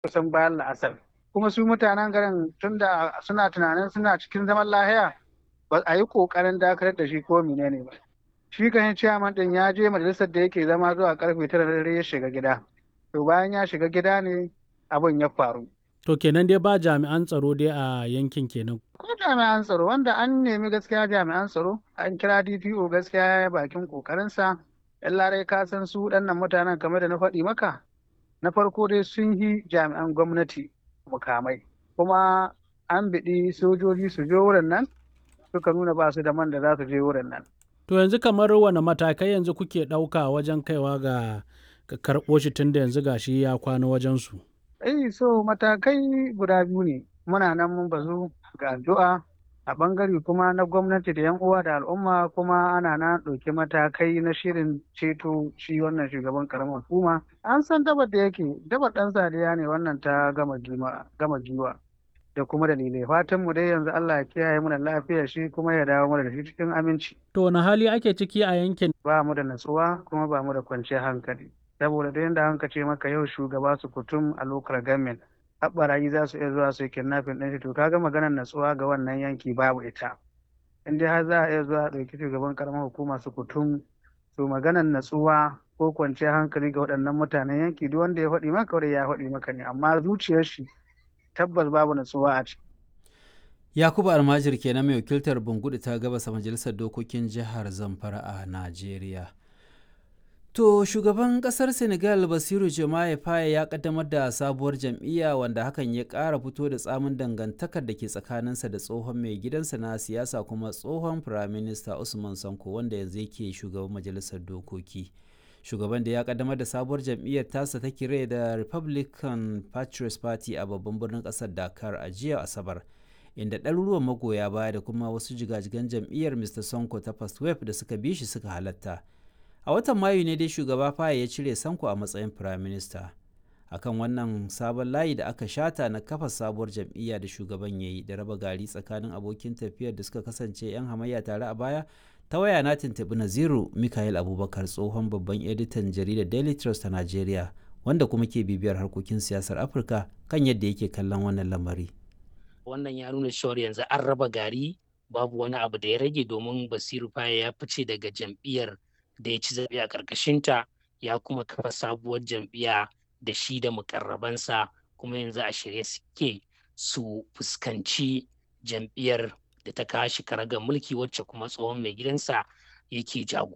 kusan bayan la'asar kuma su mutanen garin tunda suna tunanin suna cikin zaman lahiya ba a yi kokarin dakatar da shi ko menene ba shi kan ciyaman din ya je majalisar da yake zama zuwa karfe tara da dare ya shiga gida to bayan ya shiga gida ne abin ya faru To kenan dai ba jami'an tsaro dai a yankin kenan. ko jami'an tsaro wanda an nemi gaskiya jami'an tsaro an kira DPO gaskiya ya bakin kokarinsa yan larai ka san su waɗannan mutanen kamar da na faɗi maka na farko dai sun yi jami'an gwamnati mukamai kuma an biɗi sojoji su je wurin nan suka nuna ba su da man da za su je wurin nan To yanzu kamar wane matakai yanzu kuke ɗauka wajen kaiwa ga ga karɓo shi tunda yanzu gashi ya kwana wajen su. Eh so matakai guda biyu ne muna nan mun bazu ga addu'a a bangare kuma na gwamnati da 'yan uwa da al'umma kuma ana na ɗauki matakai na shirin ceto shi wannan shugaban karamar hukuma an san dabar da yake dabar ɗan sadiya ne wannan ta gama giwa da kuma dalilai fatan mu dai yanzu Allah ya kiyaye mana lafiyar shi kuma ya dawo mana da shi cikin aminci To wani hali ake ciki a yankin? ba mu da natsuwa kuma ba mu da kwanciyar hankali saboda da yadda hanka ce maka yau shugaba su kutum a local government haɓarayi za su iya zuwa su yi kidnapping ɗin shi to kaga maganar natsuwa ga wannan yanki babu ita in dai har za a iya zuwa a ɗauki shugaban karamar hukuma su kutum to maganar natsuwa ko kwanciyar hankali ga waɗannan mutanen yanki duk wanda ya faɗi maka wanda ya faɗi maka ne amma zuciyar shi tabbas babu natsuwa a ciki Yakubu Almajir kenan mai wakiltar Bungudu ta gabasa Majalisar Dokokin Jihar Zamfara a Najeriya. To shugaban kasar Senegal Basiru Jomaye Faye ya kaddamar da sabuwar jam'iyya wanda hakan ya ƙara fito da tsamin dangantakar da ke tsakaninsa da tsohon mai gidansa na siyasa kuma tsohon firaminista Usman Sanko wanda yanzu yake shugaban majalisar dokoki. Shugaban da ya kaddamar da sabuwar jam'iyyar tasa ta kire da Republican Patriots Party a babban birnin ƙasar Dakar a jiya Asabar. inda ɗaruruwan magoya baya da kuma wasu jigajigan jam'iyyar Mr. Sonko ta First Wave da suka bi shi suka halatta. a watan mayu ne dai shugaba faye ya cire sanko a matsayin firaminista akan wannan sabon layi da aka shata na kafa sabuwar jam'iyya da shugaban ya yi da raba gari tsakanin abokin tafiyar da suka kasance 'yan hamayya tare a baya ta waya na tuntuɓi naziru mikael abubakar tsohon babban editan jaridar daily trust ta nigeria wanda kuma ke bibiyar harkokin siyasar afirka kan yadda yake kallon wannan lamari wannan ya nuna cewar yanzu an raba gari babu wani abu da ya rage domin basiru faye ya fice daga jam'iyyar da ya ci zaɓe a ƙarƙashinta ya kuma kafa sabuwar jam'iyya da shi da mukarrabansa kuma yanzu a shirye suke su fuskanci jam'iyyar da ta kawo shi karagar mulki wacce kuma tsohon mai gidansa yake jago